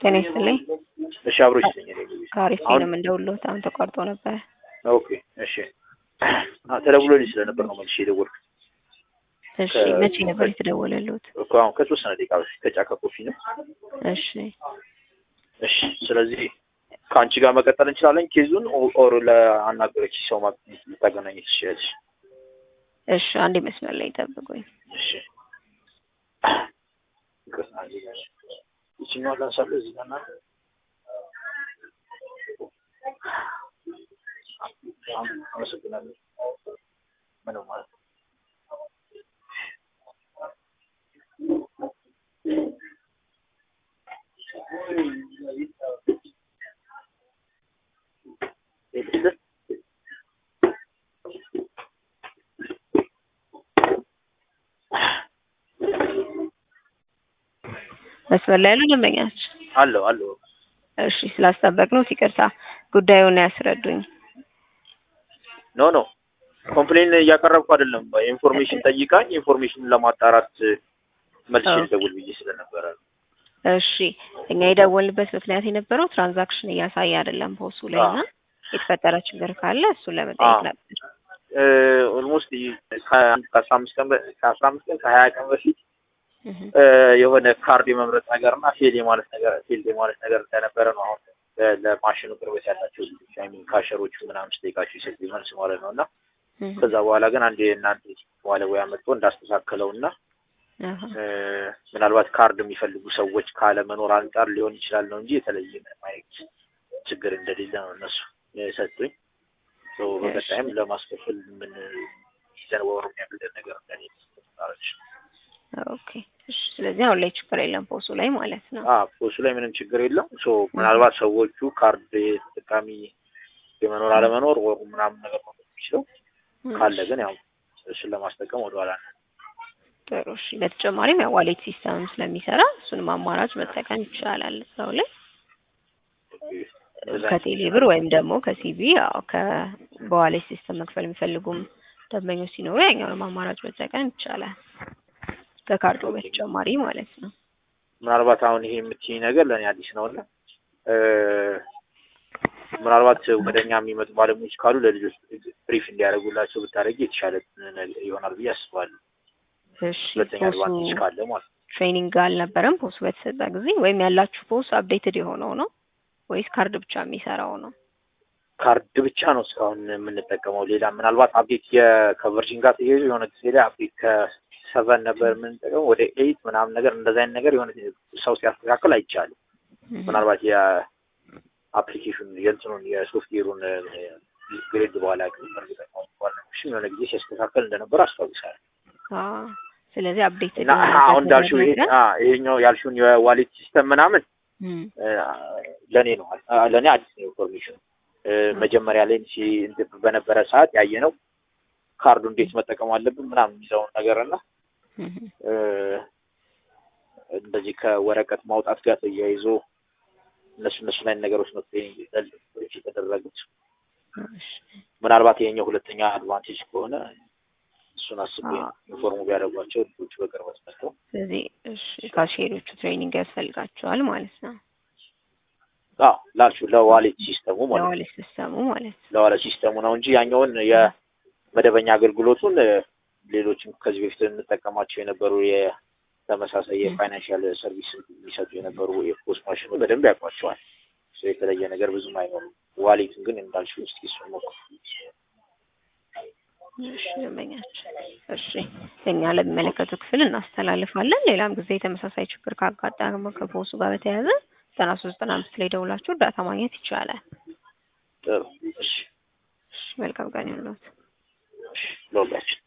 ጤና ይስጥልኝ። እሺ አብሮ ይስጥልኝ። እኔ ጊዜ ከአሪፍ አሁን- ነው እንደውሎት አሁን ተቋርጦ ነበር። ኦኬ እሺ አ ተደውሎልኝ ስለነበር ነው መልሼ የደወልኩት እሺ ከ- መቼ ነበር የተደወለሉት? እኮ አሁን ከተወሰነ ደቂቃ በፊት ከጫካ ኮፊ ነው። እሺ እሺ ስለዚህ ከአንቺ ጋር መቀጠል እንችላለን ኬዙን ኦ- ኦር ለአናገረች ሰው ማግኘት ልታገናኝ ትችላለች። እሺ አንዴ መስመር ላይ ጠብቁኝ። እሺ ይቅርታ፣ እዚህ ጋር ይችኛዋን ላንሳለሁ እዚህ ጋር እና አመሰግናለሁ። ምንም ማለት ነው። መስመር ላይ ያሉ ደንበኛች አለው አለው እሺ ስላስጠበቅነው ይቅርታ። ጉዳዩን ያስረዱኝ። ኖ ኖ ኮምፕሌን እያቀረብኩ አይደለም። ኢንፎርሜሽን ጠይቃኝ ኢንፎርሜሽን ለማጣራት መልሼ ኦኬ። ልደውል ብዬ ስለነበረ ነው። እሺ እኛ የደወልንበት ምክንያት የነበረው ትራንዛክሽን እያሳየ አይደለም ፖሱ ላይ እና የተፈጠረ ችግር ካለ እሱን ለመጠየቅ አዎ። ነበር። ኦልሞስት ከአስራ አምስት ቀን በ- ከአስራ አምስት ቀን ከሀያ ቀን በፊት እህ እ፣ የሆነ ካርድ የመምረጥ ነገር እና ፌል የማለት ነገር ፌል የማለት ነገር እንደነበረ ነው። አሁን እ፣ ለማሽኑ ቅርበት ያላቸው ልጆች አይ ሚን ካሸሮቹ ምናምን ስጠይቃቸው የሰጡኝ መልስ ማለት ነው እና እህ ከዛ በኋላ ግን አንድ የእናንተ ባለሙያ መጥቶ እንዳስተካከለው እና አሃ እ፣ ምናልባት ካርድ የሚፈልጉ ሰዎች ካለመኖር አንጻር ሊሆን ይችላል ነው እንጂ የተለየ ምንም አይነት ችግር እንደሌለ ነው እነሱ የሰጡኝ። ሶ በቀጣይም ለማስከፈል ምን ይዘን ወሩ የሚያግደን ነገር እንደሌለ ታረች ኦኬ እሺ ስለዚህ አሁን ላይ ችግር የለም ፖሱ ላይ ማለት ነው። ፖሱ ላይ ምንም ችግር የለም። ሶ ምናልባት ሰዎቹ ካርድ ተጠቃሚ የመኖር አለመኖር ወሩ ምናምን ነገር ነው የሚችለው ካለ ግን ያው እሱን ለማስጠቀም ወደኋላ ነው። ጥሩ እሺ። በተጨማሪም ያው ዋሌት ሲስተምም ስለሚሰራ እሱንም አማራጭ መጠቀም ይቻላል እዛው ላይ ከቴሌ ብር ወይም ደግሞ ከሲቢ ያው ከ በዋሌት ሲስተም መክፈል የሚፈልጉም ደንበኞች ሲኖሩ ያኛውንም አማራጭ መጠቀም ይቻላል ከካርዱ በተጨማሪ ማለት ነው። ምናልባት አሁን ይሄ የምትይኝ ነገር ለእኔ አዲስ ነው እና እ፣ ምናልባት ወደ እኛ የሚመጡ ባለሙያዎች ካሉ ለልጆች ብሪፍ እንዲያደርጉላቸው ብታደርጊ የተሻለ ነገር ይሆናል ብዬ አስባለሁ። እሺ ሁለተኛ ፖሱ አድቫንቴጅ ካለ ማለት ነው። ትሬኒንግ አልነበረም ፖሱ በተሰጠ ጊዜ ወይም ያላችሁ ፖስ አፕዴትድ የሆነው ነው ወይስ ካርድ ብቻ የሚሰራው ነው? ካርድ ብቻ ነው እስካሁን የምንጠቀመው። ሌላ ምናልባት አፕዴት የ- ከቨርጂን ጋር ተያይዞ የሆነ ጊዜ ላይ አፕዴት ከሰቨን ነበር የምንጠቀመው ወደ ኤይት ምናምን ነገር እንደዛ አይነት ነገር የሆነ ሰው ሲያስተካክል አይቻልም። ምናልባት የአፕሊኬሽን የእንትኑን የሶፍትዌሩን ግሬድ በኋላ ግን እርግጠኛ ባለሽም የሆነ ጊዜ ሲያስተካከል እንደነበር አስታውሳለሁ። አዎ ስለዚህ አፕዴትድ እና አሁን እንዳልሽው ይሄ አ፣ ይሄኛው ያልሽውን የዋሌት ሲስተም ምናምን እ፣ ለእኔ ነው አ፣ ለእኔ አዲስ ነው ኢንፎርሜሽን መጀመሪያ ላይ ሲ እንትን በነበረ ሰዓት ያየ ነው ካርዱ እንዴት መጠቀም አለብን ምናምን የሚለውን ነገር እና እ፣ እንደዚህ ከወረቀት ማውጣት ጋር ተያይዞ እነሱ እነሱ ላይ ነገሮች ነው ትሬኒንግ የተደረጉት። ምናልባት ይሄኛው ሁለተኛ አድቫንቴጅ ከሆነ እሱን አስቤ ነው ኢንፎርሙ ቢያደርጓቸው ልጆቹ በቅርበት መጥተው ስለዚህ እሺ ካሼሮቹ ትሬኒንግ ያስፈልጋቸዋል ማለት ነው አዎ ላልሽው ለዋሌት ሲስተሙ ማለት ነው ለዋሌት ሲስተሙ ማለት ነው። ለዋሌት ሲስተሙ ነው እንጂ ያኛውን የመደበኛ አገልግሎቱን እ፣ ሌሎችም ከዚህ በፊት እንጠቀማቸው የነበሩ የተመሳሳይ የፋይናንሻል ሰርቪስ የሚሰጡ የነበሩ የፖስት ማሽኑ በደንብ ያውቋቸዋል። ሶ የተለየ ነገር ብዙም አይኖርም። ዋሌትን ግን እንዳልሽው እስኪ እሱን ሞክሩ። እሺ ደንበኛችን እሺ እኛ ለሚመለከቱ ክፍል እናስተላልፋለን። ሌላም ጊዜ ተመሳሳይ ችግር ካጋጠመ ከፖሱ ጋር በተያያዘ ዘጠና ሶስት ዘጠና አምስት ላይ ደውላችሁ እርዳታ ማግኘት ይቻላል። ጥሩ እሺ እሺ መልካም ቀን ይሁንልዎት። እሺ ለሁላችን